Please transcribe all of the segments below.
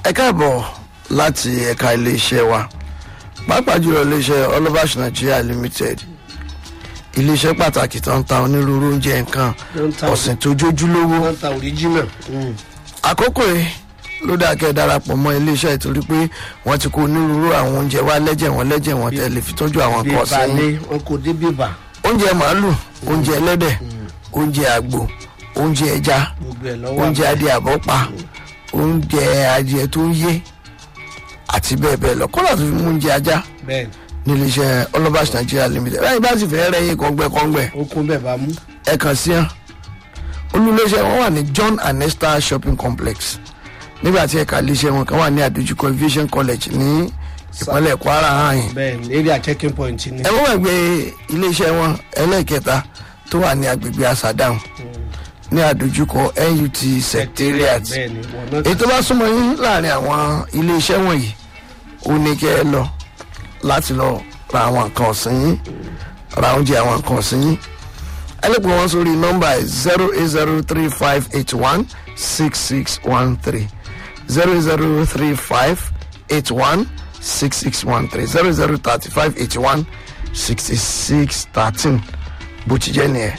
ẹ káàbọ̀ láti ẹ̀ka iléeṣẹ́ wa pàápàá jùlọ iléeṣẹ́ Olabash Nigeria Limited iléeṣẹ́ pàtàkì tó ń ta onírúurú oúnjẹ nǹkan Tó ń ta- ọ̀sìn tó jójúlówó wọ́n ta original. àkókò yìí ló dáa kẹ́ ẹ darapọ̀ mọ́ iléeṣẹ́ ìtorí pé wọ́n ti kó onírúurú àwọn oúnjẹ wá lẹ́jẹ̀ wọn lẹ́jẹ̀ wọn tẹ̀lé fi tọ́jú àwọn bí nǹkan ọ̀sìn yín balẹ̀ wọn kò dé bíbà oúnjẹ màálù oúnjẹ ẹlẹ́dẹ̀ oúnjẹ àgbò oúnjẹ ẹja gbogbo ẹ̀ lọ́wọ́ oúnjẹ adìẹ àbọ́pa oúnjẹ adìẹ tó ń yé àti bẹ́ẹ̀ bẹ́ẹ̀ lọ kọ́lá tó fi mú oúnjẹ ajá bẹ́ẹ̀ nílé iṣẹ́ Olabash Nigeria Limited báyìí bá sì fẹ́ rẹ́yìn kọ́ngbẹ́kọ́ngbẹ́ ó kún bẹ́ẹ̀ bá mú. ẹ kàn sí hàn olùléṣẹ́ wọn wà ní John and Esther Shopping Complex nígbà tí ẹ̀ka iléeṣẹ́ wọn kan wà ní àdójúkọ Aviation College ní ìpínlẹ̀ Kwara hàn yín bẹ́ẹ̀ ní area checking point ni. ẹ wọ́n gbàgbé iléeṣẹ́ wọn ẹlẹ́ẹ̀kẹta tó wà ní agbègbè Asadam ní àdójúkọ NUT Secretariat bẹ́ẹ̀ ni wọn náà èyí tó bá súnmọ́ yín láàrin àwọn iléeṣẹ́ wọ̀nyí ó ní kẹ́ ẹ lọ láti lọ ra àwọn nǹkan ọ̀sìn yín ra oúnjẹ àwọn nǹkan ọ̀sìn yín ẹ lè pè wọ́n sórí nọ́mbà zero eight zero three five eight one six six one three zero zero three five eight one six six one three zero zero thirty five eighty one sixty six thirteen bó ti jẹ́ nìyẹn.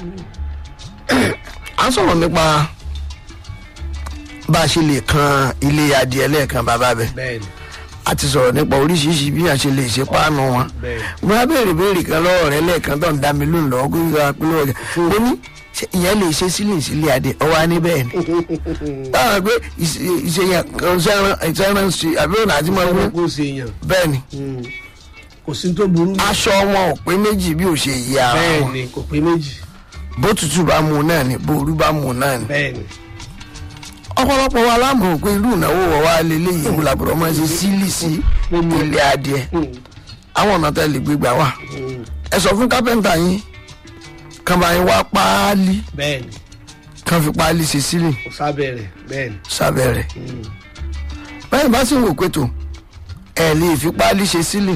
à ń sọ̀rọ̀ nípa bá a ṣe lè kan ilé adìẹ lẹ́ẹ̀kan bàbá bẹ́ẹ̀ bẹ́ẹ̀ ni a ti sọ̀rọ̀ nípa oríṣiríṣi bí a ṣe lè ṣe páànù wọn. bẹ́ẹ̀ mo á béèrè béèrè kan lọ́wọ́ rẹ lẹ́ẹ̀kan tó ń dá mi lóhùn lọ́wọ́ kó yíra pé lọ́wọ́ rẹ mo ní ṣé ìyẹn lè ṣe sílẹ̀ sílẹ̀ adìẹ ọwọ́ á ní bẹ́ẹ̀ ni. táwọn pé ìṣèyàn kan ìṣẹ́ran ṣe àbí ọ̀nà àti máa wú kó ṣe yàn bẹ́ẹ̀ ni kò sí tó burú. aṣọ wọn ò pé méjì bí ò ṣe yí ara bẹ́ẹ̀ wọn ni kò pé méjì bó tutù bá mu náà ni bó orú bá mu náà ni. bẹ́ẹ̀ ni ọ̀pọ̀lọpọ̀ wa lámọ̀ pé irú ìnáwó wọ̀ wá lélẹ́yìí ìwúlà bọ̀rọ̀ máa ṣe sílì sí ilé adìẹ àwọn ọ̀nà tẹ́lẹ̀ gbégbá wà ẹ sọ fún kápẹ́ńtà yín kàn bá yín wá páálí bẹ́ẹ̀ ni kàn fi páálí ṣe sílì kò sábẹ́ rẹ̀ bẹ́ẹ̀ ni sábẹ́ rẹ̀ báyìí bá sì ń wò pé tó ẹ lè fi páálí ṣe sílì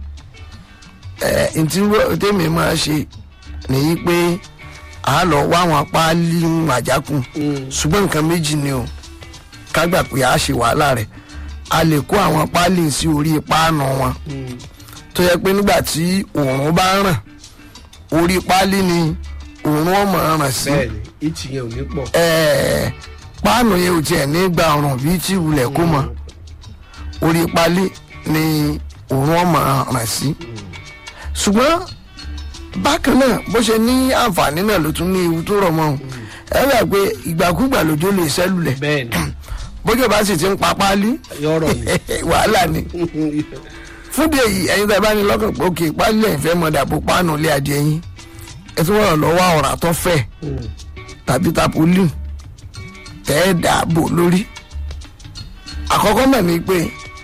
ẹ ntí wọ́n- tèmi máa ṣe nìyí pé a lọ wá àwọn páálí ń àjákùn ṣùgbọ́n nǹkan méjì ni o ká gbà pé a ṣe wàhálà rẹ̀ a lè kó àwọn páálí sí orí páànù wọn tó yẹ pé nígbà tí òòrùn bá ràn orí páálí ni òòrùn ọmọ ràn sí bẹ́ẹ̀ ni ìtì yẹn ò ní pọ̀ ẹ̀ẹ́ páànù yẹn ò tiẹ̀ ní gba ọ̀rùn bíi tí wulẹ̀ kó mọ orí páálí ni òòrùn ọmọ ràn sí ṣùgbọ́n bákan náà bó ṣe ní àǹfààní náà ló tún ní ewu tó rọ̀ mọ́ ọ́n ẹ rẹ̀ pé ìgbàkúgbà lójó lè ṣẹ́lulẹ̀ bẹ́ẹ̀ ni bójú bá sì ti ń pa páálí yọ̀rọ̀ ni wàhálà ni fúndì èyí ẹ̀yin tẹ́ bá ní lọ́kàn pé òkè páálí ẹ̀ fẹ́ mọ̀ dàbò páànù ilé adìẹ yín ẹ tún wọ́n lọ́wọ́ ọ̀rá tó fẹ̀ tàbí tapolí tẹ́ ẹ dàbò lórí àkọ́kọ́ mọ̀ ní pé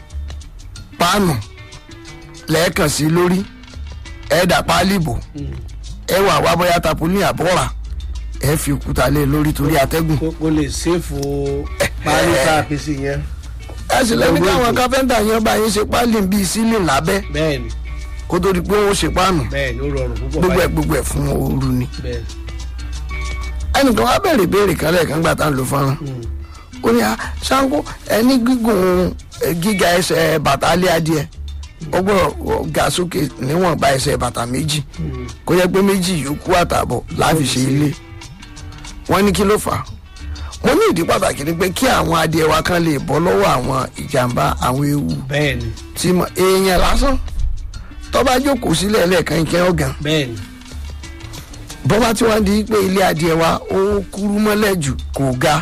páànù lẹ́ẹ̀kan sí lórí ẹ dà páálí bò ẹ wà wá bóyá tapolí àbọ̀rà ẹ fi òkúta lé lórí torí atẹ́gùn kó kó lè ṣèfò parí tá a fi sí yẹn ẹ sì lẹ́ni káwọn káfẹ́ńtà yẹn bá yín ṣe páálí bíi sílì lábẹ́ bẹ́ẹ̀ ni kó tó di pé wọ́n ṣe páànù bẹ́ẹ̀ ni ó rọrùn púpọ̀ gbogbo ẹ̀ báyìí gbogbo ẹ̀ fún ooru ni. bẹ́ẹ̀ ni. ẹnìkan wá bẹ̀rẹ̀ ìbéèrè kan lẹ́ẹ̀kan gbà tá à ń lo fọ́nrán ó ní à ṣáńkó ẹni gígùn ẹ, gíga ẹsẹ̀ bàtà alẹ́ adìẹ ó gbọ́dọ̀ ga sókè níwọ̀nba ẹsẹ̀ bàtà méjì kó jẹ́ pé méjì yòókù àtààbọ̀ láfi ṣe ilé wọ́n ní kí ló fà á mo ní ìdí pàtàkì ni pé kí àwọn adìẹ wa kan lè bọ́ lọ́wọ́ àwọn ìjàmbá àwọn ewu bẹ́ẹ̀ ni tí mo èèyàn lásán tó bá jókòó sílẹ̀ lẹ́ẹ̀kan ìkẹ́ ọ̀gàn bẹ́ẹ̀ ni bọ́bá tí wọ́n di pé ilé adìẹ wa ó kúrú mọ́lẹ̀ jù kò ga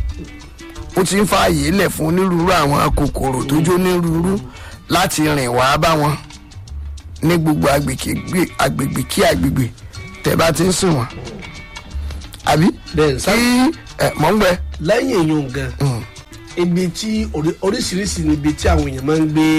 ó ti ń fa àyè lẹ̀ fún onírúurú àwọn kòkòrò tó jó onírúurú láti rìn wá bá wọn ní gbogbo agbègbè agbègbè kí agbègbè tẹ́ bá ti ń sìn wọ́n àbí bẹ́ẹ̀ ni kí sá ẹ mọ̀ ń gbẹ lẹ́yìn èèyàn gan ibi tí orí- oríṣiríṣi níbi tí àwọn èèyàn máa ń gbé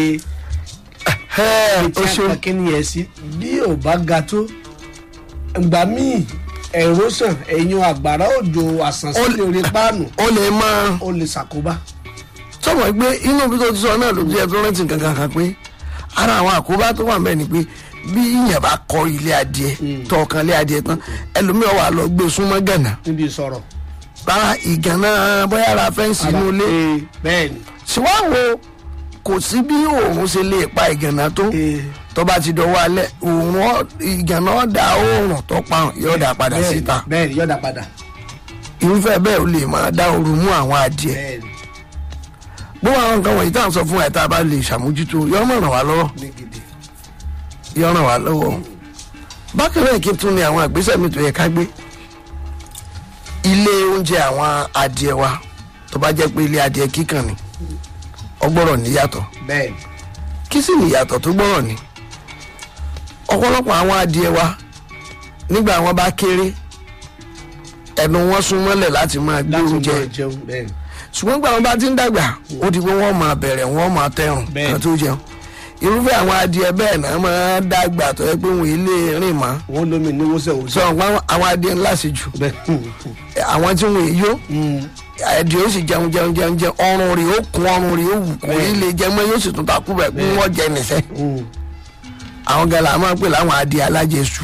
ẹ ibi ó tí ṣeun akẹ́kẹ́ yẹn sí bí ò bá ga tó ìgbà míì ẹ̀rọ sàn ẹ̀yìn àgbàrá òjò àsànsílẹ̀ orí páànù ó lè máa ó lè ṣàkóbá sọmọ pé inú bí tó ti sọ náà ló jẹ́ tó rántí kankan kan pé ara àwọn àkóbá tó wà mẹ́ẹ̀ ni pé bí ìyẹn bá kọ ilé adìẹ tọkàn ilé adìẹ tán ẹlòmíràn wà lọ gbé súnmọ́ gànà níbi ìsọ̀rọ̀ rárá ìgànnà bóyá ara fẹ́ǹsì inú ilé Ee, bẹ́ẹ̀ ni ṣùgbọ́n wo kò sí bí òòrùn ṣe lè pa ìgànnà tó Eh, tó bá ti dọwọ́ alẹ́ òòrùn ọ- ìgànnà ọ̀dà òòrùn tó pa hàn yóò dà padà bẹ́ẹ̀ni, síta bẹ́ẹ̀ni yọ̀dà padà irúfẹ́ bẹ́ẹ̀ ó lè máa dá ooru mú àwọn adìẹ bẹ́ẹ̀ni bó àwọn nǹkan wọ̀nyí tá à ń sọ fún ẹ̀ tá a bá lè ṣàmójútó yọ mọ̀ ràn wá lọ́wọ́ ní gidi yọ ràn wá lọ́wọ́ bákan náà kí n tún ní àwọn ìgbésẹ̀ mi tó yẹ ká gbé ilé oúnjẹ àwọn adìẹ wa tó bá jẹ́ pé ilé adìẹ kíkàn ni ọgbọ́rọ̀ níyàtọ̀ bẹ́ẹ̀ni kí sì níyàtọ̀ tó gbọ́rọ̀ ni ọ̀pọ̀lọpọ̀ àwọn adìẹ wa nígbà wọn bá kéré ẹnu wọn sún mọ́lẹ̀ láti máa gbé láti oúnjẹ máa jẹun bẹ́ẹ̀ni ṣùgbọ́n gbà wọn bá ti ń dàgbà ó di pé wọ́n máa bẹ̀rẹ̀ wọ́n máa tẹrùn Bẹ́ẹ̀. kan tó jẹun irúfẹ́ àwọn adìẹ bẹ́ẹ̀ náà máa dàgbà tó yẹ pé wọn ilé rìn mọ́ wọ́n lómi ní wọ́sẹ̀ sọ wọ́sẹ̀ wọn àwọn adìẹ ńlá sí jù bẹ́ẹ̀ àwọn tí wọn yó adìẹ ó sì jẹun jẹun jẹun jẹun ọrùn rẹ̀ ó kún ọrùn rẹ̀ ó wù kò ní lè jẹ mọ́ yóò sì tún takú bẹ̀ kí wọ́n jẹ nìṣẹ́ àwọn gẹlẹ́ àwọn máa ń pè láwọn adìẹ alájẹsù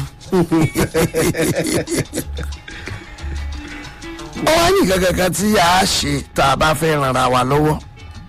wọ́n wá ní kankan kan tí a ṣe tá a bá fẹ́ ran ara wa lọ́wọ́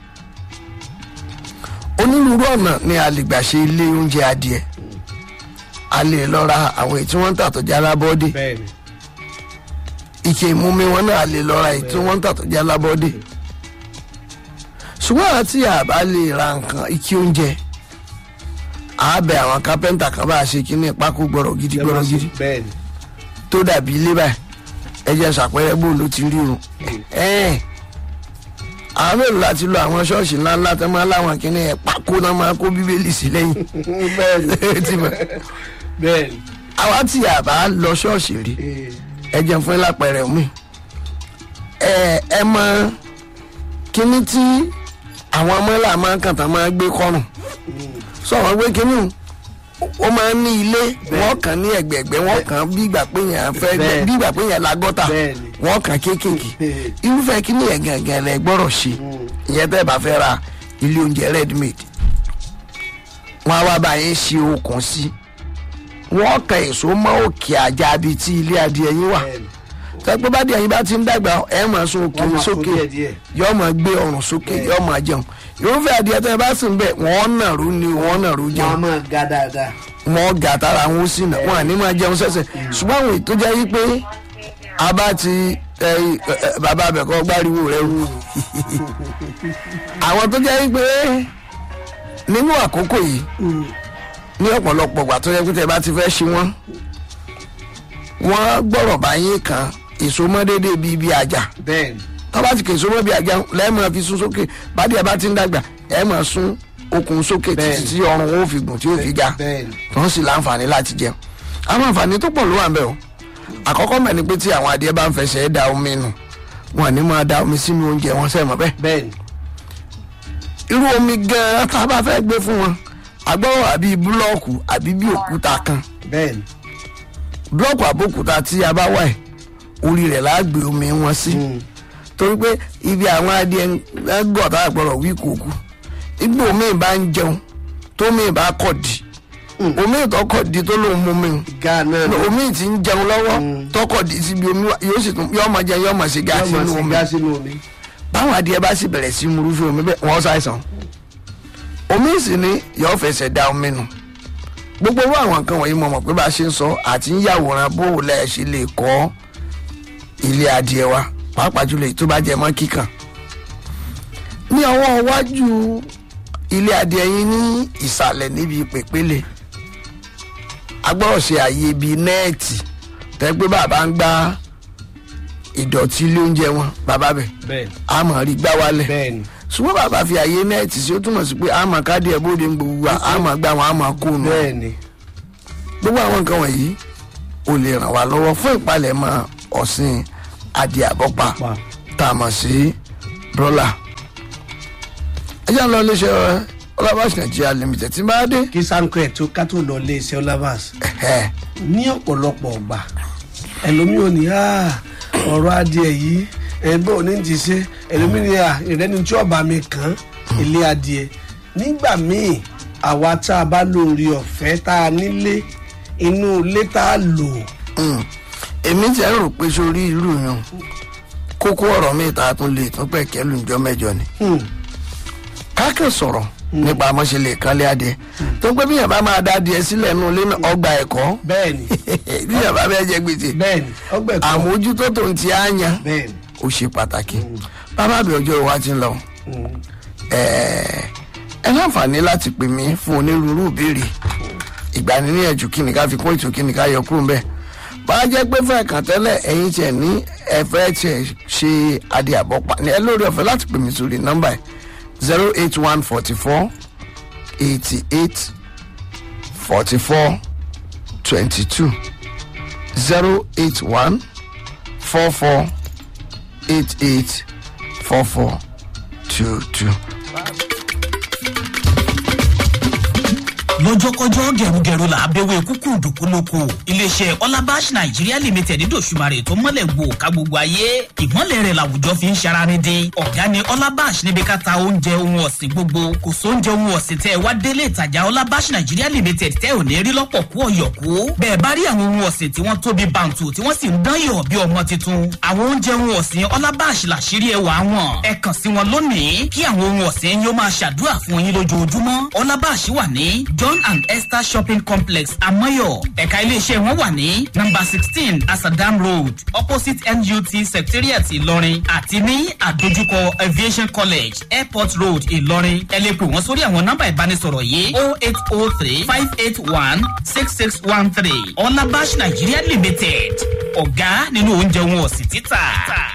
onírúurú ọ̀nà ni a lè gbà ṣe ilé oúnjẹ adìẹ a lè lọ ra àwọn èyí tí wọ́n ń tà tó jẹ́ alábọ́dé bẹ́ẹ̀ni ike ìmúmi wọn náà lè lọ ra èyí tí wọ́n ń tà tó jẹ́ alábọ́dé ṣùgbọ́n àti àbá lè ra nǹkan ike oúnjẹ àbẹ àwọn kápẹ́ńtà kan bá a ṣe kíní pákó gbọ́rọ̀ gidi gbọ́rọ̀ gidi bẹ́ẹ̀ni tó dàbí ilé báyìí ẹ jẹ́ ṣàpẹẹrẹ bó ló ti rí irun ẹ̀ẹ́n àwọn mélòó láti lo àwọn ṣọ́ọ̀ṣì ńláńlá tó máa láwọn kíní ẹ̀ pákó náà máa kó bíbélì sí lẹ́yìn bẹ́ẹ̀ni Ti mọ̀. bẹ́ẹ̀ni àwa tí a bá lọ ṣọ́ọ̀ṣì rí Eh, ẹ jẹun fún lápẹẹrẹ mi ẹ ẹ mọ kíní tí àwọn ọmọlá máa ń kàn tán máa gbé kọrùn sọ̀rọ̀ gbé kíní o ó máa ń ní ilé wọ́n kàn ní ẹ̀gbẹ̀ẹ̀gbẹ́ wọ́n kàn bí ìgbà pé yẹn fẹ́ Bẹ́ẹ̀. bí ìgbà pé yẹn la gọ́tà Bẹ́ẹ̀ni. wọ́n kàn kéékèèké Bẹ́ẹ̀. irúfẹ́ kíní yẹn gàngàn lẹ gbọ́dọ̀ ṣe ìyẹn tẹ́ ẹ bá fẹ́ ra ilé oúnjẹ ready made wọ́n á wá bá yín ṣe okùn sí wọ́n kan èso mọ́ òkè àjà bíi tí ilé adìẹ yín wà bẹ́ẹ̀ni tẹ́gbẹ́ bá díẹ̀ yín bá ti ń dàgbà ẹ̀ máa sún òkè Wọ́n máa sún sókè díẹ̀díẹ̀. yóò máa gbé ọrùn sókè yóò máa jẹun irúfẹ́ adìẹ tẹ́ ẹ bá sìn bẹ́ẹ̀ wọ́n nàró ni wọ́n nàró wọ́n á jẹun máa ga dáadáa wọ́n gà tára wọn ó sì nà wọ́n àní máa jẹun sẹ́sẹ̀ ṣùgbọ́n àwọn ètò jẹ́ wípé a bá ti ẹ, ẹ, ẹ, bàbá abẹ́kọ́ gbáriwo rẹ rú àwọn tó jẹ́ wípé nínú àkókò yìí ní ọ̀pọ̀lọpọ̀ ìgbà tó yẹ pé tẹ́ bá ti fẹ́ ṣe wọ́n wọ́n gbọ́rọ̀ báyìí kan èso mọ́ déédéé bíi ibi àjà bẹ́ẹ̀ni tọ́ba ti kèso mọ́ bí àjà lẹ́ẹ̀mọ́ fi sún sókè bádìí ẹ̀ bá ti ń dàgbà ẹ̀ mọ̀ sún okùn sókè títí Bẹ́ẹ̀ni. tí ọrùn ó fi gùn tí ó fi ga bẹ́ẹ̀ni tó ń sì láǹfààní láti jẹun àwọn àǹfààní tó pọ̀ ló wà ń bẹ̀ o àkọ́kọ́ mẹ́ni pé tí àwọn adìẹ bá ń fẹsẹ̀ da omi nù wọn ní máa da omi sínú oúnjẹ wọn sẹ́mọ̀ bẹ́ẹ̀ bẹ́ẹ̀ni irú omi gan-an tá a bá fẹ́ gbé fún wọn agbọ́rọ̀ àbí búlọ́ọ̀kù àbí bí òkúta kan bẹ́ẹ̀ni búlọ́ọ̀kù àbókúta tí a bá wà ẹ̀ orí rẹ̀ láà gbé omi wọn sí torí pé ibi àwọn adìẹ ń gọ̀ tá a gbọ́dọ̀ wí kòkú ibi omi bá ń jẹun tó mi bá kọ̀ di omi ìtọ́kọ̀ di tó lóun mú mi ga náà o omi ti ń jẹun lọ́wọ́ tọkọ̀ di síbi omi wa- yóò sì tún yóò máa jẹun yóò máa ṣe yóò gáàsì máa nínú sì omi ga sínú omi báwọn adìẹ bá sì bẹ̀rẹ̀ sí murúfẹ́ omi bẹ́ẹ̀ wọ́n ṣàìsàn omi sì ni yóò fẹsẹ̀ da omi nù gbogbo owó àwọn nǹkan wọ̀nyí mo mọ̀ pé bá a ṣe ń sọ àti ń yàwòrán bó o lẹ̀ ṣe lè kọ́ ilé adìẹ wa pàápàá jùlọ èyí tó bá jẹ mọ́ kíkàn ní ọwọ́ iwájú ilé adìẹ yín ní ìsàlẹ̀ níbi pèpéle agbọ́rọ̀ ṣe àyè bíi nẹ́ẹ̀tì tẹ́gbẹ́ bàbá ń gbá ìdọ̀tí ilé oúnjẹ wọn bàbá bẹ̀ bẹ́ẹ̀ni a mọ̀ rí gbá wálẹ̀ bẹ́ẹ̀ni ṣùgbọ́n bàbá fi àyè nẹ́ẹ̀tì sí ó túmọ̀ sí pé a mọ̀ káàdì ẹ̀ bóde ń gbogbo wa a mọ̀ gbá wọn a mọ̀ kó nù bẹ́ẹ̀ni gbogbo àwọn nǹkan wọ̀nyí ò lè ràn wá lọ́wọ́ fún ìpalẹ̀mọ́ ọ̀sìn adìẹ àbọ́pa Pa. tá a mọ̀ sí brọ́là ẹ jẹ́ à ń lọ iléeṣẹ́ ọlọ́bàṣ nàìjíríà limited tí n bá dé kí sanko ẹ̀ tó ká tó lọ lé iṣẹ́ ọlábàs ẹ̀ ní ọ̀pọ̀lọpọ̀ ọgbà ẹlòmíì ò ní "Ah, ọ̀rọ̀ adìẹ yìí ẹgbẹ́ òní ti ṣe ẹlòmíì ní à ìrẹ́ni tí ọba mi kàn ilé adìẹ nígbà míì àwa tá a bá lórí ọ̀fẹ́ tá a nílé inú ilé tá a lò Mm. èmi ti ẹ̀ rò pé sórí ìlú yẹn kókó ọ̀rọ̀ mi ta tún lè tún pẹ̀kẹ́ lùjọ́ mẹ́jọ ni hmm, kákan sọ̀rọ̀ nípa àmọ́ṣẹlẹ̀ kan lé adìẹ tó ń pẹ́ bí yàrá bá máa dá adìẹ sílẹ̀ nù lé náà ọgbà ẹ̀kọ́ bẹ́ẹ̀ni bí yàrá bá jẹ gbèsè bẹ́ẹ̀ni ọgbẹ́ kan àmójútó tó ń ti àyàn bẹ́ẹ̀ni ó ṣe pàtàkì bàbá mi ọjọ́ ìwà ti ń lọ ẹ ẹ láǹfààní láti pè mí fún onírúurú ìbéèrè ìgbaniníyànjú kí ni ká fi kún ètò kí ni ká yọ kúrò ńbẹ bá a jẹ́ pé fẹ́ẹ̀ kàn tẹ́lẹ̀ ẹ̀yin tiẹ̀ ní ẹ̀fẹ́ tiẹ̀ ṣe adé àbọ̀pá ní ẹ lórí ọ̀fẹ́ láti pè mí sórí nọ́mbà ẹ̀ zero eight one forty four eighty eight forty four twenty two zero eight one four four eight eight four four two two. lọ́jọ́kọ́jọ́ gẹ̀rúgẹ̀rú là á bẹ̀wẹ̀ kúkú dùkúlùkù iléeṣẹ́ ọlábàṣ nàìjíríà limited dòṣùmarè tó mọ́lẹ̀ gbò ká gbogbo ayé ìmọ̀lẹ̀ rẹ̀ làwùjọ fi ń ṣara ní dín ọ̀gá ni ọlábàṣ níbi ká ta oúnjẹ ohun ọ̀sìn gbogbo kò sóúnjẹ ohun ọ̀sìn tẹ́ ẹ wá délé ìtajà ọlábàṣ nàìjíríà limited tẹ́ ò ní rí lọ́pọ̀ kú ọ̀yọ̀kú bẹ́ẹ̀ bá rí àwọn ohun ọ̀sìn tí wọ́n tóbi bàǹtù tí wọ́n sì ń dán yọ̀ bí ọmọ tuntun àwọn oúnjẹ ohun ọ̀sìn ọlábàṣ làṣírí ẹwà wọn ẹ kàn sí wọn lónìí kí àwọn ohun ọ̀sìn yóò máa ṣàdúrà fún yín lójoojúmọ́ ọlábàṣ wà ní john and esther shopping complex amoyo ẹ̀ka iléeṣẹ́ wọn wà ní number sixteen asadam road opposite nut secretariat ìlọrin àti ní àdójúkọ aviation college airport road ìlọrin ẹ lè pè wọ́n sórí àwọn nọ́mbà ìbánisọ̀rọ̀ yìí o eight o three five eight one six six one three ọlábàṣ nigeria limited ọ̀gá nínú oúnjẹ wọn ọ̀sìn títà.